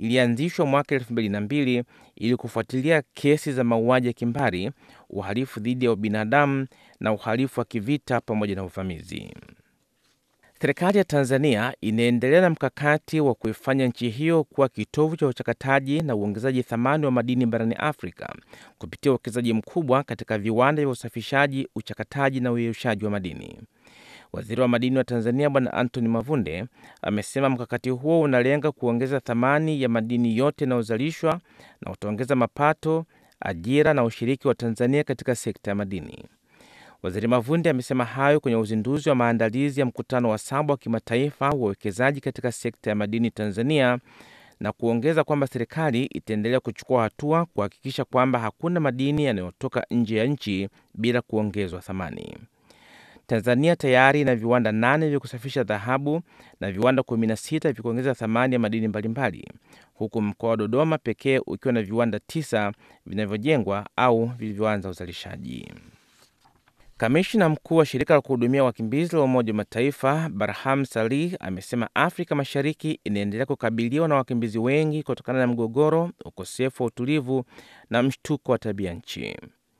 ilianzishwa mwaka elfu mbili na mbili ili kufuatilia kesi za mauaji ya kimbari, uhalifu dhidi ya ubinadamu na uhalifu wa kivita pamoja na uvamizi. Serikali ya Tanzania inaendelea na mkakati wa kuifanya nchi hiyo kuwa kitovu cha uchakataji na uongezaji thamani wa madini barani Afrika kupitia uwekezaji mkubwa katika viwanda vya usafishaji, uchakataji na uyeyushaji wa madini. Waziri wa madini wa Tanzania Bwana Anthony Mavunde amesema mkakati huo unalenga kuongeza thamani ya madini yote yanayozalishwa na utaongeza mapato, ajira na ushiriki wa Tanzania katika sekta ya madini. Waziri Mavunde amesema hayo kwenye uzinduzi wa maandalizi ya mkutano wa saba wa kimataifa wa uwekezaji katika sekta ya madini Tanzania, na kuongeza kwamba serikali itaendelea kuchukua hatua kuhakikisha kwamba hakuna madini yanayotoka nje ya nchi bila kuongezwa thamani. Tanzania tayari ina viwanda nane vya kusafisha dhahabu na viwanda 16 vya kuongeza thamani ya madini mbalimbali, huku mkoa wa Dodoma pekee ukiwa na viwanda tisa vinavyojengwa au vilivyoanza uzalishaji. Kamishna mkuu wa shirika la kuhudumia wakimbizi la Umoja wa Mataifa Barham Salih amesema Afrika Mashariki inaendelea kukabiliwa na wakimbizi wengi kutokana na mgogoro, ukosefu wa utulivu na mshtuko wa tabia nchi.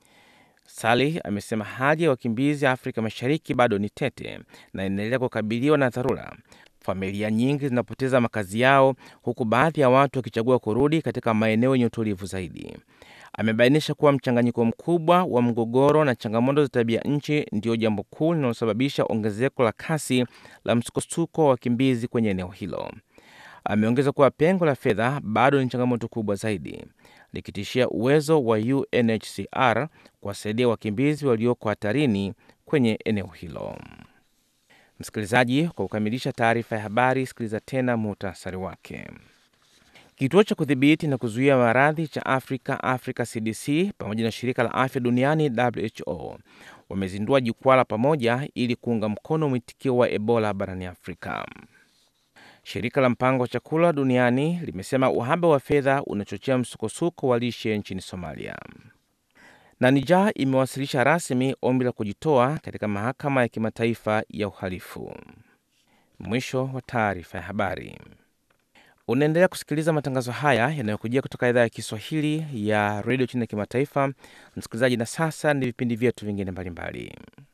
Salih amesema hali ya wakimbizi Afrika Mashariki bado ni tete na inaendelea kukabiliwa na dharura. Familia nyingi zinapoteza makazi yao, huku baadhi ya watu wakichagua kurudi katika maeneo yenye utulivu zaidi. Amebainisha kuwa mchanganyiko mkubwa wa mgogoro na changamoto za tabia nchi ndiyo jambo kuu linalosababisha ongezeko la kasi la msukosuko wa wakimbizi kwenye eneo hilo. Ameongeza kuwa pengo la fedha bado ni changamoto kubwa zaidi, likitishia uwezo wa UNHCR kuwasaidia wakimbizi walioko hatarini kwenye eneo hilo. Msikilizaji, kwa kukamilisha taarifa ya habari, sikiliza tena muhtasari wake. Kituo cha kudhibiti na kuzuia maradhi cha Afrika, Africa CDC, pamoja na shirika la afya duniani WHO wamezindua jukwaa la pamoja ili kuunga mkono mwitikio wa Ebola barani Afrika. Shirika la mpango wa chakula duniani limesema uhaba wa fedha unachochea msukosuko wa lishe nchini Somalia. Na Niger imewasilisha rasmi ombi la kujitoa katika mahakama ya kimataifa ya uhalifu. Mwisho wa taarifa ya habari. Unaendelea kusikiliza matangazo haya yanayokujia kutoka idhaa ya Kiswahili ya redio chini ya kimataifa. Msikilizaji, na sasa ni vipindi vyetu vingine mbalimbali.